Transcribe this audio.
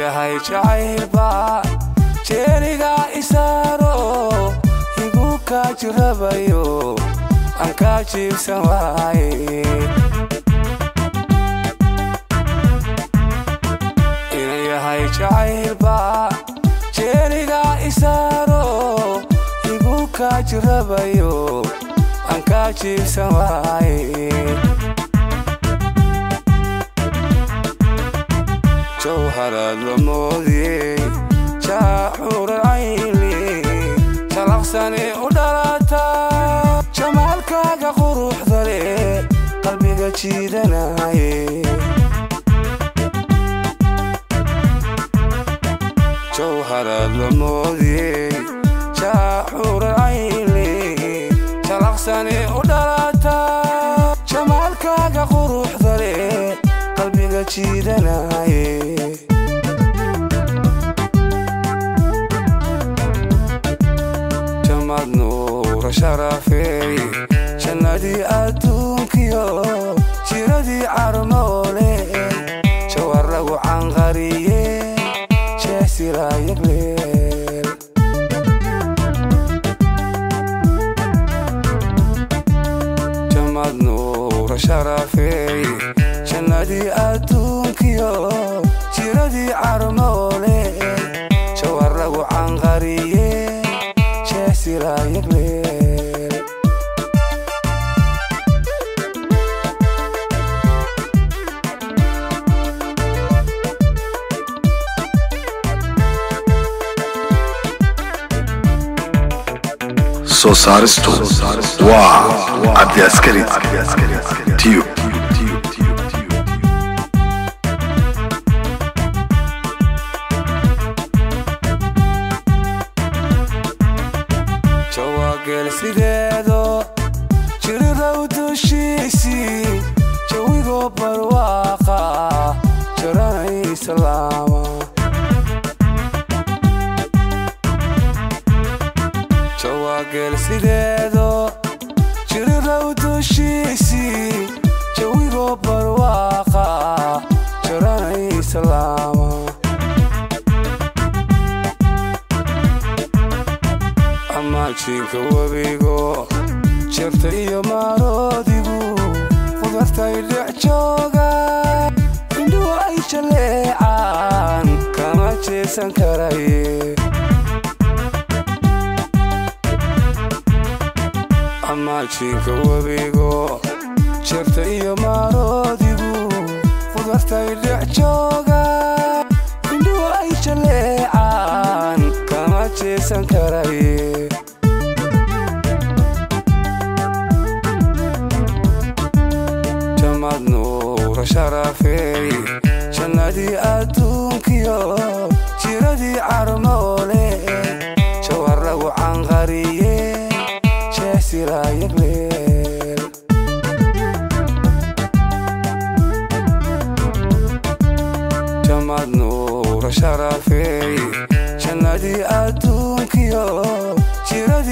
yahay jacaylba jeeniga isaaro igu kaa jirabayo aan kaa jiibsan waaye ina yahay jacaylba jeeniga isaaro igu kaa jirabayo aan kaa jiibsan waaye jawharaad la moodiyey jaaxuuran cayli jalaqsani u dhalata jamaalkaaga quruxda leh qalbiga jiidanaye jawharaad la moodiyey jaaxuuran cayli jalaqsani u dhalata jamaalkaaga quruxda leh qalbiga jiidanaye jamad nuura sharafey jannadii adduunkiyo jiradii carmoole jawar lagu canqariye jeesiraayagleel jamad nuura sharafey jannadii adduunkiyo jiradii carmoole jawar lagu canqariye jeesiraayagleel soo saaristu waa cabdi askari tiyo jawaageel sideedo jirirow dushiisii jawigoo barwaaqa jaranay islaama jawaageel sideedo jirirow dushiisii jawigoo barwaaqa jaranay islaama amaajinka webigo jirta iyo maaroodigu qudartay dhex jooga indhuhu ay jaleecaan kama jeesan karaye amaajinka webigo jirta iyo maaroodigu qudartay dhex jooga indhuhu ay jaleecaan kama jeesan karaye jamad nuura sharafey jannadii adduunkiyo jiradii carmoole jawar lagu canqariye jeesiraayagleel jamad nuura sharafey jannadii adduunkiyo jiradii